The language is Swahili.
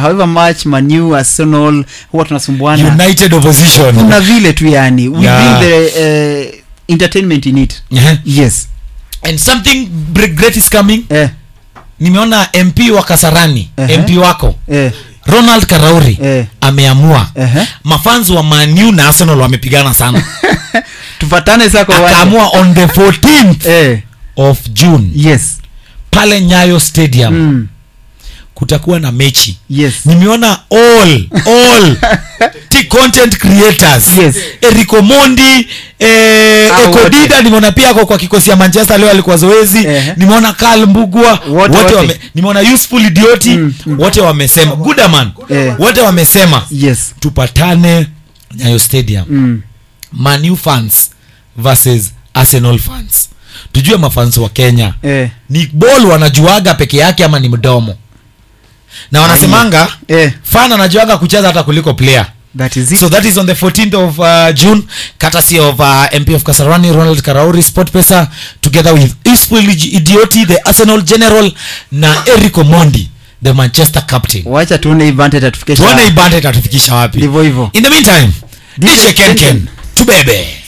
however much manu arsenal huwa tunasumbuana united opposition kuna vile tu yani we Yeah. bring the uh, entertainment in it Eh. yes and something br- great is coming eh, nimeona mp wa kasarani Ehe. mp wako eh, ronald karauri Eh. ameamua Ehe. mafans wa manu na arsenal wamepigana sana tufatane saa kwa uwanja. akaamua on the 14th eh, of june yes pale nyayo stadium mm, kutakuwa na mechi yes nimeona all all t content creators Yes. eriko mondi eh, Ah, ekodida wote. nimeona pia ako kwa kikosi ya manchester leo alikuwa zoezi Ehe. nimeona karl mbugua Wote, wote, wote. wame, nimeona useful idioti Mm, mm. wote wamesema gudaman Eh. wote wamesema yes tupatane nyayo stadium mm, manu fans versus arsenal fans tujue mafans wa kenya eh, ni ball wanajuaga peke yake ama ni mdomo na wanasemanga eh, fan anajuaga kucheza hata kuliko player that is it so that is on the 14th of uh, june courtesy of uh, mp of kasarani ronald karauri sport pesa together with useful idioti the arsenal general na eric omondi the manchester captain wacha tuone advantage atufikisha tuone ibande itatufikisha wapi ndivyo hivyo in the meantime DJ dj kenken Kenken. tubebe